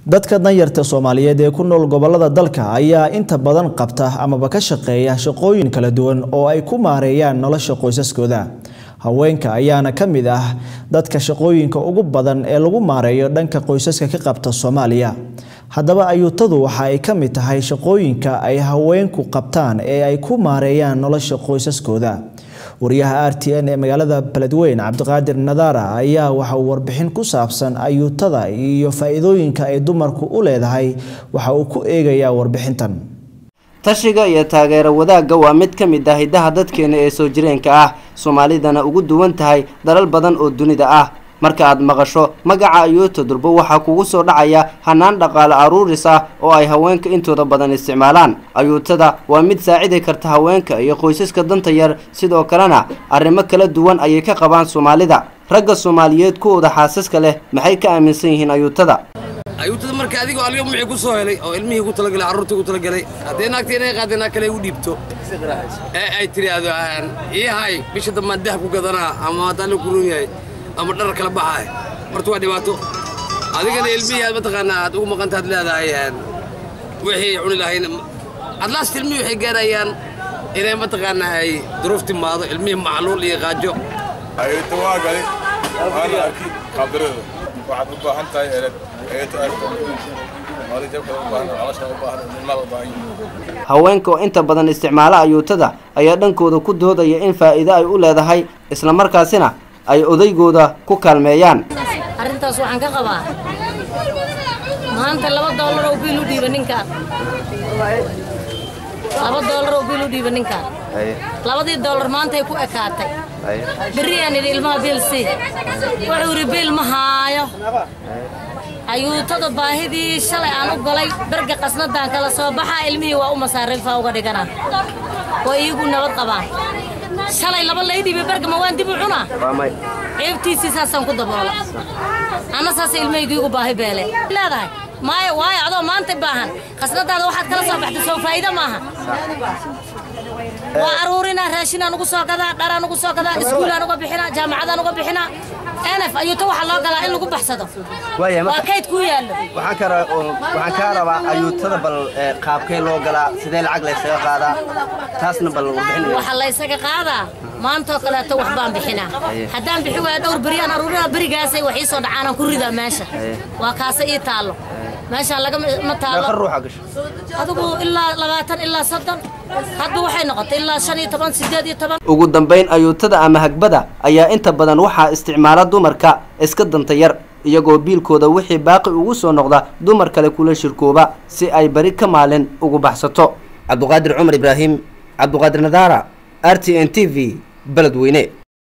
dadka danyarta soomaaliyeed ee ku nool gobolada dalka ayaa inta badan qabta amaba ka shaqeeya shaqooyin kala duwan oo ay ku maareeyaan nolosha qoysaskooda haweenka ayaana ka mid ah dadka shaqooyinka ugu badan ee lagu maareeyo dhanka qoysaska ka qabta soomaaliya haddaba ayuutadu waxa ay ka mid tahay shaqooyinka ay haweenku qabtaan ee ay ku maareeyaan nolosha qoysaskooda wariyaha r t n ee magaalada beledweyn cabdiqaadir nadaara ayaa waxa uu warbixin ku saabsan ayuutada iyo faa-iidooyinka ay dumarku u leedahay waxa uu ku eegayaa warbixintan tashiga iyo taageero wadaagga waa mid ka mid ah hiddaha dadkeena ee soo jireenka ah soomaalidana ugu duwan tahay dalal badan oo dunida ah marka aad maqasho magaca ayuuta durbo waxaa kugu soo dhacaya hanaan dhaqaale aruuris ah oo ay haweenka intooda badan isticmaalaan ayuutada waa mid saacidi karta haweenka iyo qoysaska danta yar sidoo kalena arrimo kala duwan ayay ka qabaan soomaalida ragga soomaaliyeed kuwooda xaasaska leh maxay ka aaminsan yihiin ayuutada ayuutada marka adigoo aliga muxuu ku soo helay oo ilmihii ku talagalay carruurtii ku talagalay haddee naagta inay qaadeen kale u dhiibto ee ay tiraahdo ii hay bisha dambaan dahab ku gadanaa ama haddaan la kuroon yahay ama dhar kala baxaay horta waa dhibaato adigana ilmihii aad mataqaanaa aad ugu maqantaad leedahay wixii cuni lahayn adlaast ilmihii waxay gaarayaan inay mataqaanaa ay duruuf timaado ilmihii macluul iyo qaajo ayuuta waa gali waana arki qaabdarada waxaad u baahan tahay eled ayuuta arko haweenka oo inta badan isticmaala ayuutada ayaa dhankooda ku doodaya in faa'iido ay u leedahay islamarkaasina ay odaygooda ku kaalmeeyaan arrintaas waxaan ka qabaa maanta laba doolar oo biil u dhiiba ninkaan laba doolar oo biil u dhiiba ninkaan labadii doolar maantay ku ekaatay berri aan idhi ilmaha biil sii wuxuu yidhi biil ma haayo ayuutada baahidii shalay aan u galay berga qasnadaan kala soo baxaa ilmihii waa u masaariifaa uga dhigana waa iigu nabad qabaan shalay laba lay dhiiba berga ma waan dib u cunaa ceebtiisii saasaan ku daboola anna saas ilmahaygu igu baahi beele leedahay maayo waayo adoo maanta baahan qasnadaada waxaad kala soo baxday soo faa'iido maaha waa aruurinaa raashinaan ugu soo gadaa dharaan ugu soo gadaa iskuulaan uga bixinaa jaamacadaan uga bixinaa nf ayuuta waxaa loo galaa in lagu baxsado waa kayd ku yaallo waxaan kaa rabaa ayuutada bal qaabkee loo galaa sidee lacag laysaga qaadaa taasna bal waxaa laysaga qaadaa maantoo kaleeto wax baan bixinaa haddaan bixi waaya dhowr beriyaan aruurinaa berigaasay wax ii soo dhacaanaan ku ridaa meesha waa kaase ii taallo meeshaan lagama taallo adigu ilaa labaatan ilaa soddon hadba waxay noqotay ilaa shan iyo toban sideed iyo toban ugu dambayn ayuutada ama hagbada ayaa inta badan waxaa isticmaala dumarka iska danta yar iyagoo biilkooda wixii baaqi ugu soo noqda dumar kale kula shirkooba si ay bari ka maalin ugu baxsato cabduqaadir cumar ibraahim cabduqaadir nadaara r t n t v beledweyne